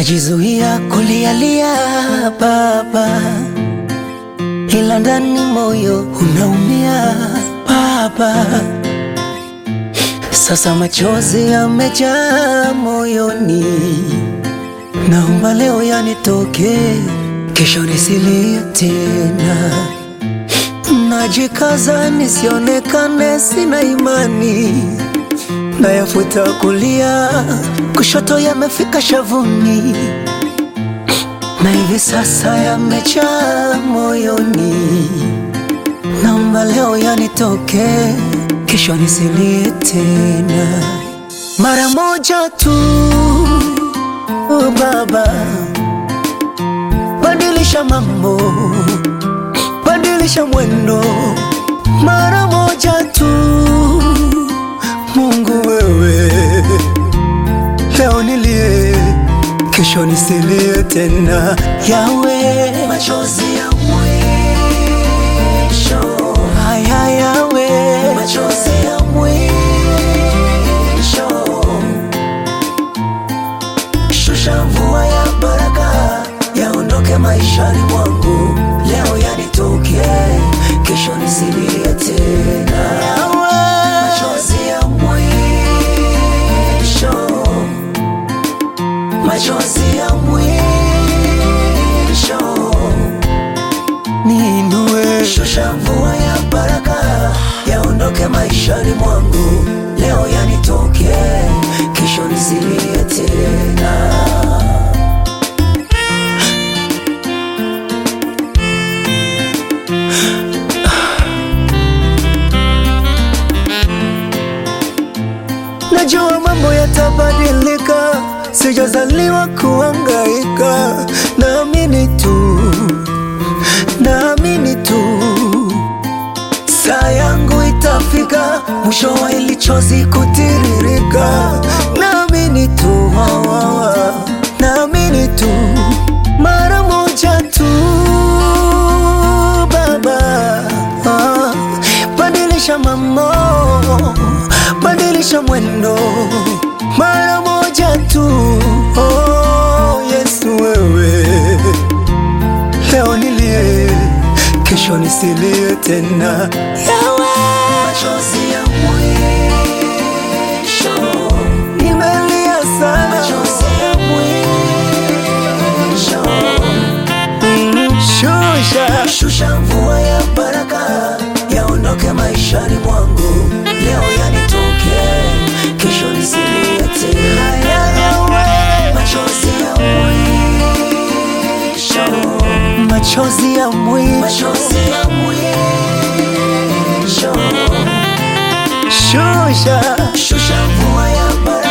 najizuia kulialia baba, ila ndani moyo unaumia baba. Sasa machozi yamejaa moyoni, naomba leo yanitoke, kesho nisilie tena. Najikaza nisionekane sina imani, nayafuta kulia, kushoto yamefika shavuni, na hivi sasa yamejaa moyoni. Naomba leo yanitoke, kesho nisilie tena. Mara moja tu, oh Baba, badilisha mambo, badilisha mwendo, mara moja tu. Mungu wewe, leo nilie, kesho nisilie tena. Yawe, machozi ya mwisho haya, yawe, machozi ya mwisho Shusha mvua ya baraka yaondoke maishani mwangu, leo yanitoke, kesho nisilie tena. Machozi ya mwisho, machozi ya mwisho, niinue. Shusha mvua ya baraka yaondoke maishani mwangu, leo yanitoke, kesho nisilie tena. Najua mambo yatabadilika, sijazaliwa kuhangaika. Naamini tu, naamini tu, saa yangu itafika, mwisho wa hili chozi kutiririka. Naamini tu, wa, wa, wa. naamini tu, mara moja tu, Baba ah, badilisha mambo badilisha mwendo mara moja tu. Oh, Yesu wewe, leo nilie, kesho nisilie tena. Yawe, machozi ya mwisho, nimelia sana, machozi ya mwisho Mm, Shusha, shusha mvua ya baraka yaondoke maishani mwangu, leo yanitoke, kesho nisilie tena. Machozi ya mwisho, machozi ya mwisho, machozi ya mwisho, shusha, shusha mvua ya baraka